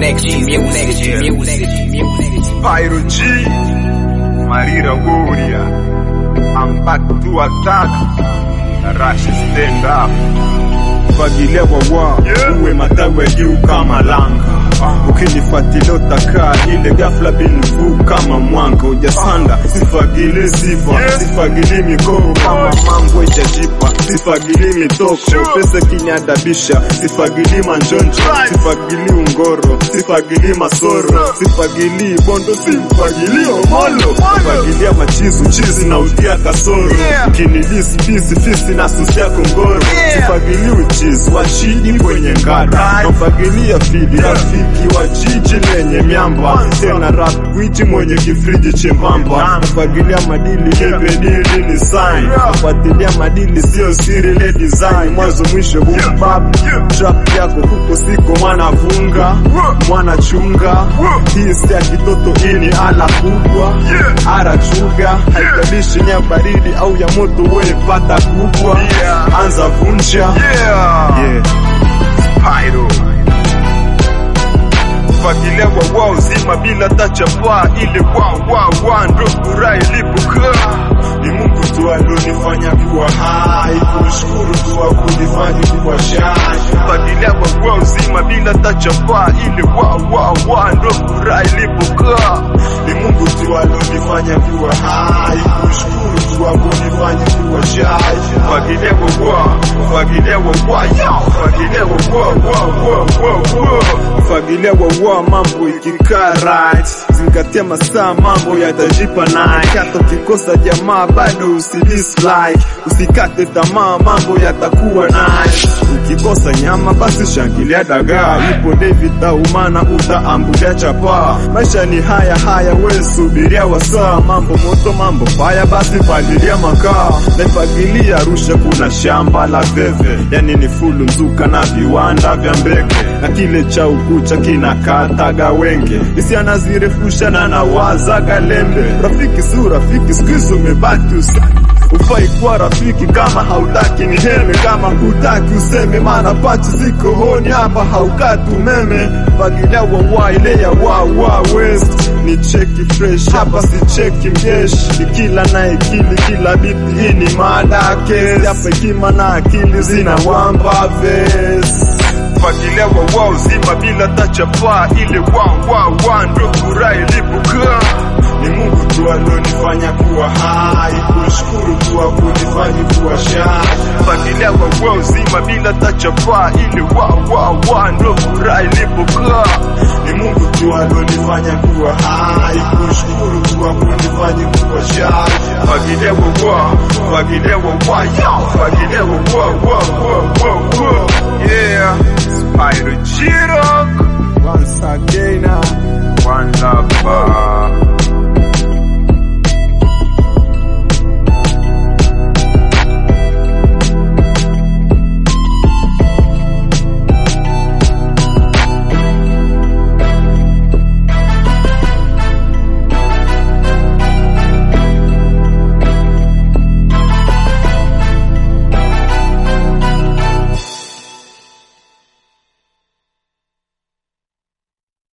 next G music, music, music. Pyro G, Marira Guria. I'm back to attack. Rush stand up. fagilia wawa Yeah. uwe matawi ya juu kama langa ukinifuatilia utakaa ile ghafla binivu kama mwanga ujasanda sifagili sifa Yeah. sifagili mikoko kama mambo ijajipa sifagili mitoko Sure. pesa kinyadabisha sifagili manjonjo Right. sifagili ungoro sifagili masoro sifagili bondo sifagili omolo fagilia machizu chizi na utia kasoro Yeah. kinilisi pisi fisi na susia kongoro Yeah. sifagili uchizi wa chini kwenye ngada nafagilia fidi rafiki wa jiji lenye miamba tena rap gwiji mwenye kifriji chembamba nafagilia madili kepedili ni sign nafuatilia madili sio siri le design mwanzo mwisho bubab trap yako huko siko mwana vunga mwana chunga hii si ya kitoto ini ala kubwa ara chuga haijalishi nya baridi au ya moto wewe pata kubwa Yeah. anza vunja Yeah. yeah. Pyro. Fagilia wawa uzima bila tachapa ile wawawa ndo furaha ilipokaa ni Mungu tu alionifanya kuwa hai, kumshukuru tu akunifanya kuwa shai. Fagilia wawa uzima bila tachapa ile wawawa ndo furaha ilipokaa Ni Mungu tu alionifanya kuwa hai, kumshukuru tu akunifanya kuwa shai. Fagilia wawa Fagilia wawa yo Fagilia wawa wawa wawa Fagilia wawa mambo ikikaa right, zingatia masaa mambo yatajipa night. Hata ukikosa jamaa bado usidislike, usikate tamaa mambo yatakuwa nice. Ukikosa nyama basi shangilia dagaa, ipo David Taumana utaambulia chapaa. Maisha ni haya haya, we subiria wasaa, mambo moto mambo faya, basi palilia makaa. Naifagilia Arusha kuna shamba la veve, yani ni fulu mzuka na viwanda vya mbege, na kile cha ukucha kinakataga wenge, isi anazirefusha na nawazaga lembe. Rafiki si urafiki, siku hizi umebaki usa Ufai kuwa rafiki kama hautaki ni heme, kama hutaki useme, maana pachi ziko honi hapa, haukati umeme. Fagilia wawa ile ya wawa west ni cheki fresh hapa, si cheki mjeshi, kila na ikili kila biti, hii ni mada kesi hapa, hekima na akili zina wamba ves Fagilia wawa uzima bila tachapa ile wawawa ndo furaha ilipokaa ni Mungu tu alionifanya kuwa hai, kushukuru tu akunifanya kuwa shai. Fagilia wawa uzima bila tachapa ile wawawa ndo furaha ilipokaa Ni Mungu tu alionifanya kuwa hai, kushukuru tu akunifanya kuwa shai. Fagilia wawa Fagilia wawa yo Fagilia wawa wawa